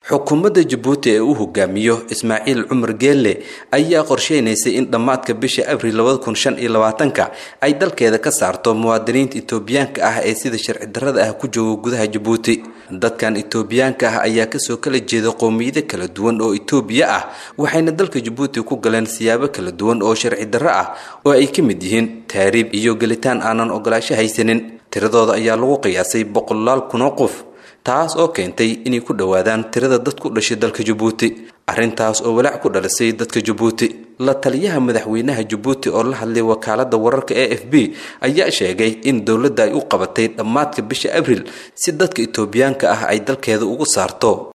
xukuumadda jabuuti ee uu hogaamiyo ismaaciil cumar geelle ayaa qorsheynaysay in dhammaadka bisha abril labada kun shan iyo labaatanka ay dalkeeda ka saarto muwaadiniinta itoobiyaanka ah ee sida sharci darrada ah ku jooga gudaha jabuuti dadkan itoobiyaanka ah ayaa kasoo kala jeeda qowmiyado kala duwan oo itoobiya ah waxayna dalka jabuuti ku galeen siyaabo kala duwan oo sharci darro ah oo ay ka mid yihiin taariib iyo gelitaan aanan ogolaasho haysanin tiradooda ayaa lagu qiyaasay boqolaal kunoo qof taas oo keentay inay ku dhowaadaan tirada dad ku dhashay dalka jabuuti arrintaas oo walaac ku dhalisay dadka jabuuti la taliyaha madaxweynaha jabuuti oo la hadlay wakaalada wararka e f b ayaa sheegay in dowladda ay u qabatay dhammaadka bisha abril si dadka itoobiyaanka ah ay dalkeeda ugu saarto